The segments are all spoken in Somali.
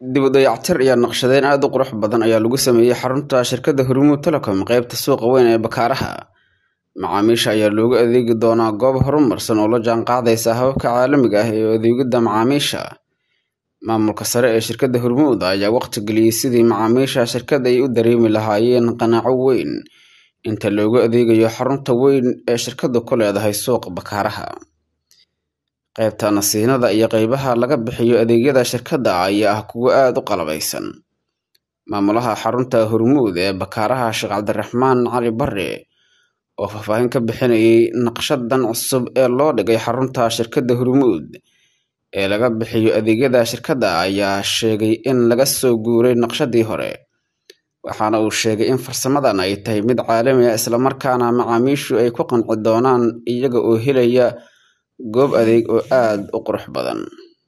dib u dayactir iyo naqshadeyn aada u qurux badan ayaa lagu sameeyey xarunta shirkadda hormuud telecom qeybta suuqa weyn ee bakaaraha macaamiisha ayaa loogu adeegi doonaa goob horumarsan oo la jaan qaadaysa hababka caalamiga ah ee adeegidda macaamiisha maamulka sare ee shirkadda hormuud ayaa waqti geliyey sidii macaamiisha shirkadda ay u dareemi lahaayeen qanaaco weyn inta loogu adeegayo xarunta weyn ee shirkaddu ku leedahay suuqa bakaaraha qaybta nasiinada iyo qeybaha laga bixiyo adeegyada shirkadda ayaa ah kuwo aada u qalabaysan maamulaha xarunta hormuud ee bakaaraha sheekh cabdiraxmaan cali bare oo faahfaahin ka bixinayay naqshadan cusub ee loo dhigay xarunta shirkadda hormuud ee laga bixiyo adeegyada shirkadda ayaa sheegay in laga soo guuray naqshadii hore waxaana uu sheegay in farsamadan ay tahay mid caalami ah islamarkaana macaamiishu ay ku qanci doonaan iyaga oo helaya goob adeeg oo aada u qurux badan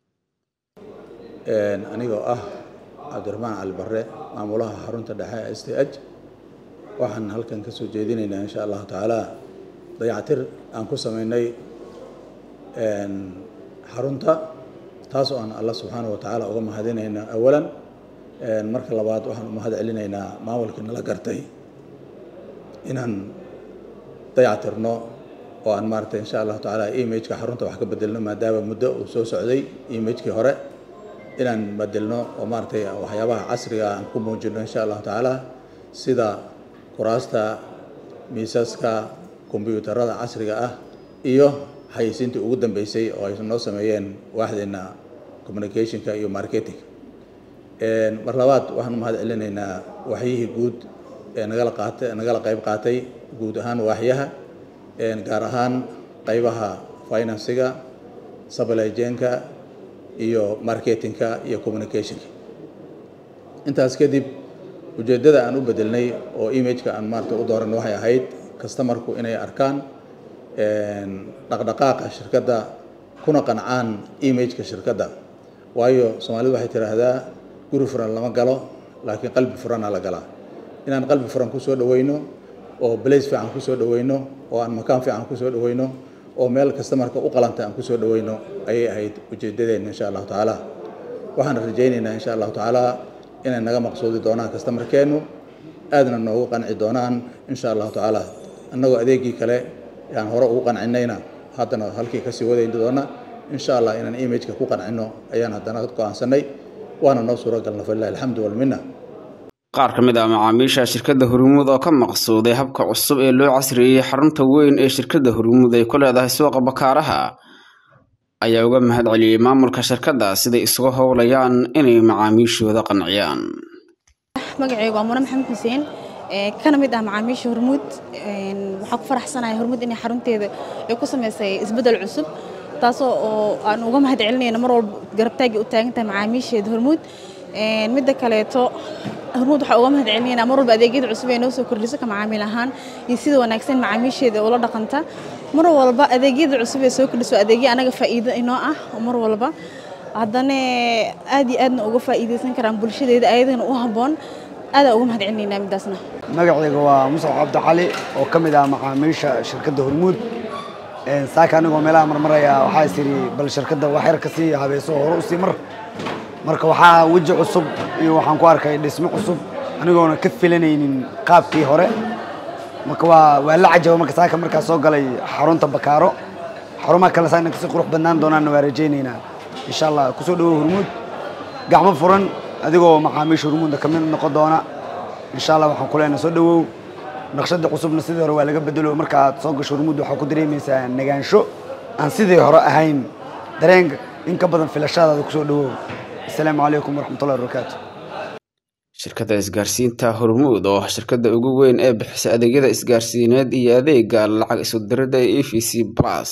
anigoo ah cabdiraxmaan cali bare maamulaha xarunta dhexe ee s t h waxaan halkan ka soo jeedinaynaa insha allahu tacaala dayactir aan ku sameynay xarunta taas oo aan allah subxaanahu watacaala uga mahadinayna awalan marka labaad waxaan u mahad celinaynaa maamulkii nala gartay inaan dayactirno oo aan maaragtay insha allahu tacaala imageka xarunta wax ka bedelno maadaama muddo uu soo socday imagekii hore inaan bedelno oo maaragtay waxyaabaha casriga aan ku muujino insha allahu tacaala sida kuraasta miisaska kombyuutarada casriga ah iyo xayeysiintii ugu dambeysay oo ay noo sameeyeen waaxdeena communicationka iyo marketing mar labaad waxaan u mahad celinaynaa waxyihii guud ee nagala qaatay nagala qayb qaatay guud ahaan waaxyaha gaar ahaan qaybaha finansiga sabalajenka iyo marketingka iyo communicationka intaas kadib ujeeddada aan u bedelnay oo imageka aan maarata u dooran waxay ahayd customarku inay arkaan dhaqdhaqaaqa shirkadda kuna qancaan imageka shirkadda waayo soomaalidu waxay tidhaahdaa guri furan lama galo laakiin qalbi furana la galaa inaan qalbi furan kusoo dhaweyno oo blace fiican kusoo dhaweyno oo aan makaan fiican kusoo dhaweyno oo meel customarka u qalanta aan kusoo dhaweyno ayay ahayd ujeedadeena insha allahu tacaala waxaan rajaynaynaa insha allahu tacaala inay naga maqsuudi doonaan customarkeennu aadna noogu qanci doonaan insha allahu tacaala annagoo adeegii kale aan hore ugu qancinayna haddana halkii kasii wadayn doona insha allah inaan imageka ku qancino ayaan haddana go-aansanay waana noo suuro galna falilahi alxamdu walminna qaar ka mid ah macaamiisha shirkadda hormuud oo ka maqsuuday habka cusub ee loo casriyeeyey xarunta weyn ee shirkadda hormuud ay ku leedahay suuqa bakaaraha ayaa uga mahad celiyey maamulka shirkadda siday isugu howlayaan inay macaamiishooda qanciyaan magacaygu waa mune maxamed xuseen kana mid ah macaamiisha hormuud waxaa ku faraxsanahay hormuud inay xarunteeda ay ku samaysay isbeddel cusub taasoo oo aan uga mahad celinayna mar walba garabtaagii u taagan tahay macaamiisheeda hormuud midda kaleeto hormuud waxaa uga mahad celinaynaa mar walba adeegyada cusub ee noo soo kordhiso ka macaamiil ahaan iyo sida wanaagsan macaamiisheeda ula dhaqanta mar walba adeegyada cusub ee soo kordhiso adeegyo anaga faa'iido inoo ah mar walba haddana aad iyo aadna uga faa'iidaysan karaan bulshadeeda ayadana u habboon aadaa uga mahad celinaynaa midaasna magacayga waa muscab cabdi cali oo ka mid ah macaamiisha shirkadda hormuud saaka anigoo meelaha marmaraya waxaa is yidhi bal shirkadda wax yar ka sii habeeso hore u sii mar marka waxaa weji cusub iyo waxaan ku arkay dhismo cusub anigoona ka filanaynin qaabkii hore marka waa waa la cajaba marka saaka markaa soo galay xarunta bakaaro xarumaha kale saana kasii qurux badnaan doonaanna waa rajaynaynaa insha allah kusoo dhawow hormuud gacmo furan adigoo macaamiisha hormuudna ka mid noqon doona insha allah waxaan ku leenahay soo dhawow naqshada cusubna sidii hore waa laga bedelo marka aad soo gasho hormuud waxaa ku dareemaysaa nagaansho aan sidii hore ahayn dareenka in ka badan filashadaada kusoo dhawow asalaamu calaykum waraxmatullahi wabarakaatu shirkadda isgaarsiinta hormuud oo ah shirkadda ugu weyn ee bixisa adeegyada isgaarsiineed iyo adeega lacag isu diridda ee e v c plus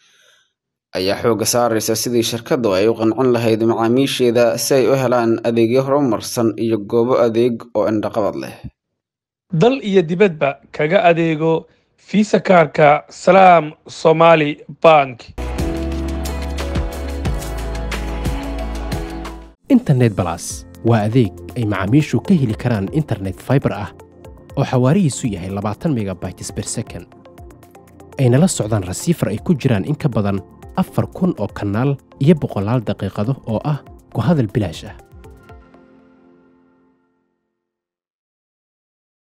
ayaa xoogga saaraysa sidii shirkaddu ay u qancin lahayd macaamiisheeda si ay u helaan adeegyo horumarsan iyo goobo adeeg oo indhaqabad leh dal iyo dibadba kaga adeego fiisa kaarka salaam somaali bank internet balas waa adeeg ay macaamiishu ka heli karaan internet fiber ah oo xawaarihiisu yahay labaatan megabytes per second ayna la socdaan rasiifar ay ku jiraan in ka badan afar kun oo kanaal iyo boqolaal daqiiqado oo ah ku hadal bilaash ah